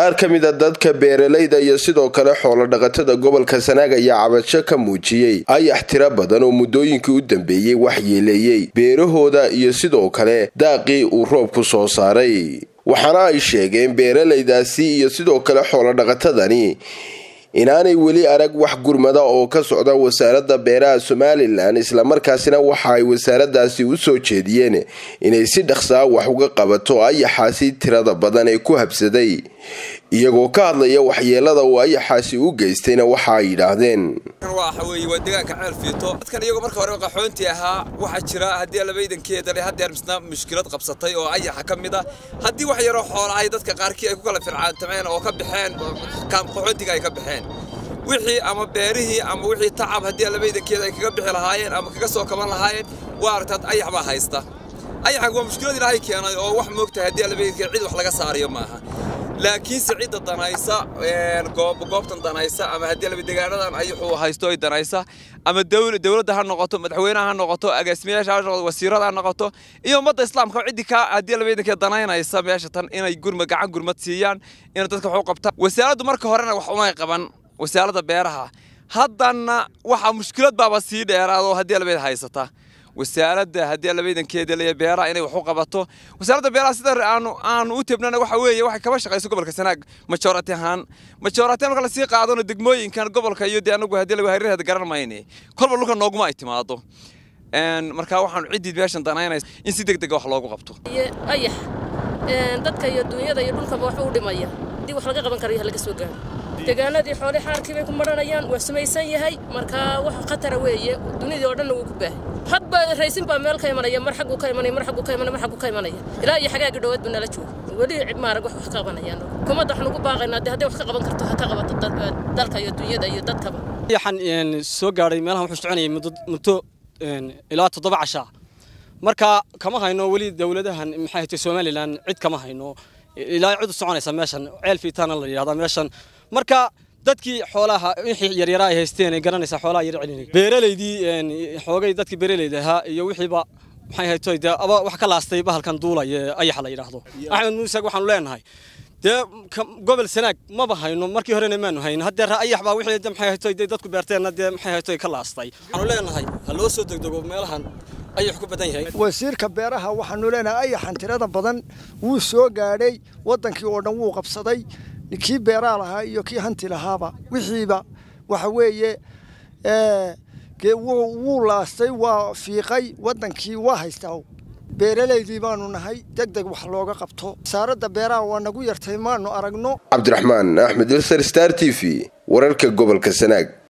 qaar ka mid a dadka beeralayda iyo sidoo kale xoolo dhaqatada gobolka sanaag ayaa cabasho ka muujiyey ayax tiro badan oo muddooyinkii u dambeeyey waxyeeleeyey beerahooda iyo sidoo kale daaqii uu roobku soo saaray waxaana ay sheegeen beeralaydaasi iyo sidoo kale xoolo dhaqatadani inaanay weli arag wax gurmada oo ka socda wasaaradda beeraha somalilan islamarkaasina waxa ay wasaaradaasi u soo jeediyeen inay si dhaqsaa wax uga qabato ayaxaasi tirada badan ee ku habsaday iyagoo ka hadlaya waxyeelada uu ayaxaasi u geystayna waxa ay yidhaahdeen waxa weeye waa deegaanka ceel fiito dadkan iyagoo marka hore qaxoontii ahaa waxaa jira haddii labaydankeeda le haddeer misna mushkilad qabsatay oo ayaxa ka mid ah haddii wax yaroo xoolahay dadka qaarkii ay ku kala fircaantameen oo ka baxeen qaxoontiga ay ka baxeen wixii ama beerihii ama wixii tacab haddii labaydankeeda ay kaga bixi lahaayeen ama kaga soo kaban lahaayeen waa aragtaad ayax baa haysta ayaxan waa mushkilad ilaahay keenay oo wax moogtahay haddii labaydankeeda cid wax laga saarayo maaha laakiinse cidda danaysa goobtan danaysa ama haddii labadegaanadan ayaxuu haysto ay danaysa ama dowladda ha noqoto madaxweynaha ha noqoto agaasimayaasha ha noqoto wasiirada ha noqoto iyo ummadda islaamka ciddii ka haddii labadankeed danaynaysa meesha tan inay gurma gacan gurmad siiyaan inay dadka wax u qabtaan wasaaraddu marka horena wax umay qaban wasaaradda beeraha haddana waxaa mushkilad baaba sii dheeraado haddii labayd haysata wasaaradda haddii labaydankeeda leeya beeraha inay wax u qabato wasaaradda beeraha sida aanu aanu u tebnana waxa weeye waxay kaba shaqayso gobolka sanaag majority ahaan majority marka la sii qaadano degmooyinkan gobolka iyo dee anagu haddii lagu hareeraheeda garan mayne kolba dhulka nooguma ay timaado marka waxaanu ciddii meeshan danaynaysa in si deg dega wax loogu qabto ayax dadka iyo duunyada iyo dhulkaba waxba u dhimaya haddii wax laga qaban karayo laga soo gaaro deegaanadii xoole xaarkii bay ku maranayaan waa samaysan yahay marka wax khatara weeye dunidii oo dhanna wuu ku baahay hadba raysin baa meel ka imanaya mar xaggu ka imanaya mar xaggu ka imanaya mar xaggu ka imanaya ilaa iyo xagaagi dhowaad buu nala jooga weli maarag wax wax ka qabanayaan hukuumadda waxaan ugu baaqaynaa dee hadday wax ka qaban karto ha ka qabato dalka iyo dunyada iyo dadkaba waxaan soo gaadhay meelahan wuxuu soconayay muddo ilaa toddoba cashaa marka kama hayno weli dowladahan maxay hatay somalilan cid kama hayno ilaa cid u soconaysa meeshan ceel fiitaana la yidhahdaa meeshan marka dadkii xoolaha wixii yaryaraa ay haysteen ay garanaysaa xoolaha yar celinay beeralaydii xoogay dadkii beeralayda ahaa iyo wixiiba maxay haytoy dee aba wax ka laastay bahalkan duulaya ayaxa la yidhaahdo axmed muuse waxaanu leenahay dee gobol sanaag maba hayno markii horena maanu hayn haddee ayax baa wixii maxay haytoy dee dadku beerteenna dee maxay haytoy ka laastay waxaanu leenahay ha loo soo degdego meelahan ayax ku badan yahay wasiirka beeraha waxaanu leenahay ayaxan tirada badan wuu soo gaadhay waddankii oo dhan wuu qabsaday kii beeraa lahaa iyo kii hanti lahaaba wixiiba waxa weeye wuu laastay waa fiiqay waddankii waa haystaa beeralaydii baanu nahay deg deg wax looga qabto wasaaradda beeraha waa nagu yartay maanu aragno cabdiraxmaan axmed ilsar star t v wararka gobolka sanaag